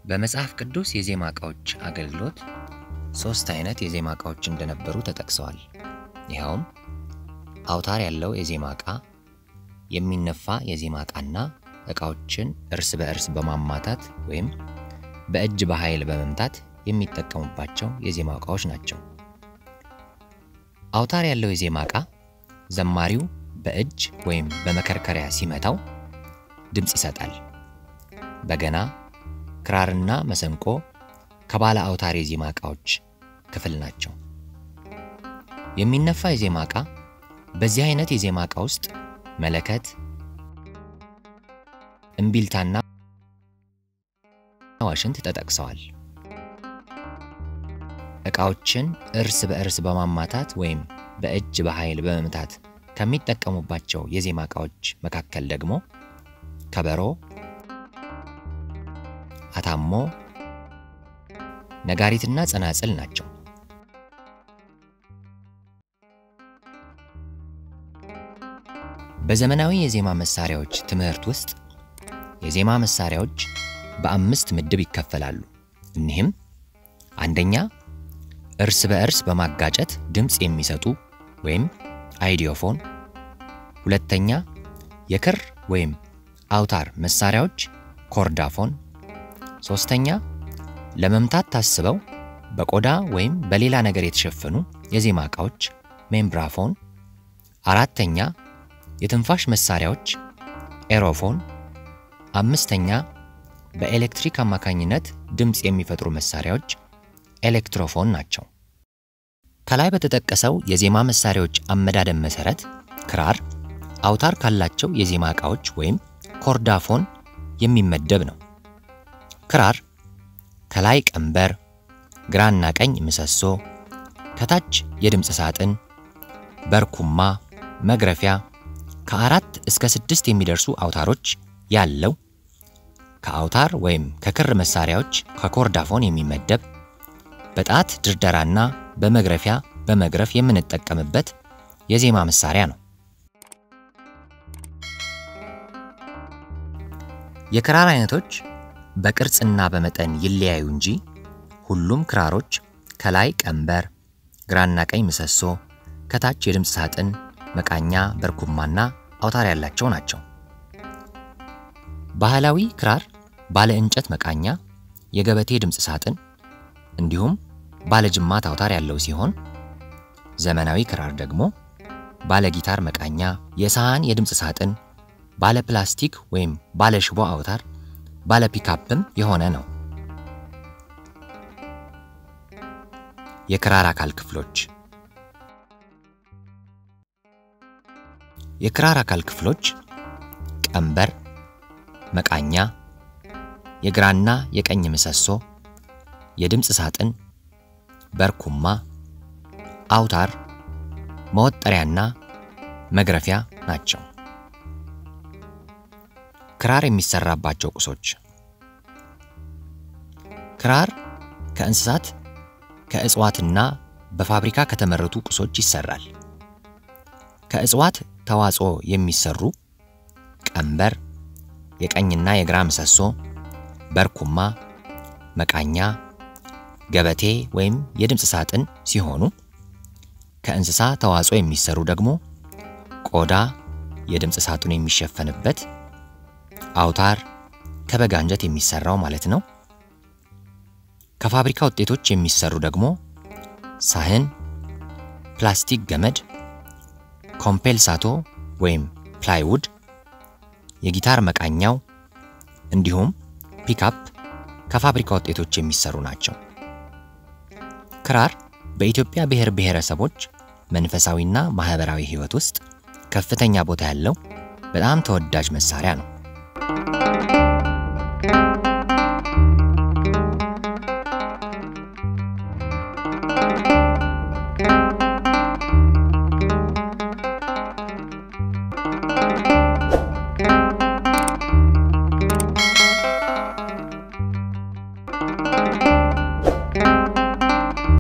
በመጽሐፍ ቅዱስ የዜማ ዕቃዎች አገልግሎት ሦስት አይነት የዜማ ዕቃዎች እንደነበሩ ተጠቅሰዋል። ይኸውም አውታር ያለው የዜማ ዕቃ፣ የሚነፋ የዜማ ዕቃና ዕቃዎችን እርስ በእርስ በማማታት ወይም በእጅ በኃይል በመምታት የሚጠቀሙባቸው የዜማ ዕቃዎች ናቸው። አውታር ያለው የዜማ ዕቃ ዘማሪው በእጅ ወይም በመከርከሪያ ሲመታው ድምፅ ይሰጣል። በገና፣ ክራርና መሰንቆ ከባለ አውታር የዜማ ዕቃዎች ክፍል ናቸው። የሚነፋ የዜማ ዕቃ በዚህ አይነት የዜማ ዕቃ ውስጥ መለከት፣ እምቢልታና ዋሽንት ተጠቅሰዋል። ዕቃዎችን እርስ በእርስ በማማታት ወይም በእጅ በኃይል በመምታት ከሚጠቀሙባቸው የዜማ ዕቃዎች መካከል ደግሞ ከበሮ፣ አታሞ፣ ነጋሪትና ጸናጽል ናቸው። በዘመናዊ የዜማ መሳሪያዎች ትምህርት ውስጥ የዜማ መሳሪያዎች በአምስት ምድብ ይከፈላሉ። እኒህም አንደኛ እርስ በእርስ በማጋጨት ድምፅ የሚሰጡ ወይም አይዲዮፎን፣ ሁለተኛ የክር ወይም አውታር መሳሪያዎች ኮርዳፎን፣ ሶስተኛ ለመምታት ታስበው በቆዳ ወይም በሌላ ነገር የተሸፈኑ የዜማ ዕቃዎች ሜምብራፎን፣ አራተኛ የትንፋሽ መሳሪያዎች ኤሮፎን፣ አምስተኛ በኤሌክትሪክ አማካኝነት ድምፅ የሚፈጥሩ መሳሪያዎች ኤሌክትሮፎን ናቸው። ከላይ በተጠቀሰው የዜማ መሳሪያዎች አመዳደብ መሰረት ክራር አውታር ካላቸው የዜማ ዕቃዎች ወይም ኮርዳፎን የሚመደብ ነው። ክራር ከላይ ቀንበር፣ ግራና ቀኝ ምሰሶ፣ ከታች የድምፅ ሳጥን፣ በርኩማ፣ መግረፊያ ከአራት እስከ ስድስት የሚደርሱ አውታሮች ያለው ከአውታር ወይም ከክር መሳሪያዎች ከኮርዳፎን የሚመደብ በጣት ድርደራና በመግረፊያ በመግረፍ የምንጠቀምበት የዜማ መሳሪያ ነው። የክራር አይነቶች በቅርጽና በመጠን ይለያዩ እንጂ ሁሉም ክራሮች ከላይ ቀንበር፣ ግራና ቀኝ ምሰሶ፣ ከታች የድምፅ ሳጥን፣ መቃኛ፣ በርኩማና አውታር ያላቸው ናቸው። ባህላዊ ክራር ባለ እንጨት መቃኛ፣ የገበቴ ድምፅ ሳጥን እንዲሁም ባለ ጅማት አውታር ያለው ሲሆን ዘመናዊ ክራር ደግሞ ባለ ጊታር መቃኛ፣ የሰሃን የድምፅ ሳጥን፣ ባለ ፕላስቲክ ወይም ባለ ሽቦ አውታር፣ ባለ ፒካፕም የሆነ ነው። የክራር አካል ክፍሎች የክራር አካል ክፍሎች ቀንበር፣ መቃኛ፣ የግራና የቀኝ ምሰሶ፣ የድምፅ ሳጥን፣ በርኩማ፣ አውታር፣ መወጠሪያና መግረፊያ ናቸው። ክራር የሚሰራባቸው ቁሶች ክራር ከእንስሳት ከእጽዋትና በፋብሪካ ከተመረቱ ቁሶች ይሰራል። ከእጽዋት ተዋጽኦ የሚሰሩ ቀንበር፣ የቀኝና የግራ ምሰሶ፣ በርኩማ፣ መቃኛ፣ ገበቴ ወይም የድምፅ ሳጥን ሲሆኑ ከእንስሳ ተዋጽኦ የሚሰሩ ደግሞ ቆዳ፣ የድምፅ ሳጥኑ የሚሸፈንበት አውታር፣ ከበግ አንጀት የሚሰራው ማለት ነው። ከፋብሪካ ውጤቶች የሚሰሩ ደግሞ ሳህን፣ ፕላስቲክ ገመድ፣ ኮምፔልሳቶ ወይም ፕላይውድ፣ የጊታር መቃኛው እንዲሁም ፒካፕ ከፋብሪካ ውጤቶች የሚሰሩ ናቸው። ክራር በኢትዮጵያ ብሔር ብሔረሰቦች መንፈሳዊና ማህበራዊ ሕይወት ውስጥ ከፍተኛ ቦታ ያለው በጣም ተወዳጅ መሳሪያ ነው።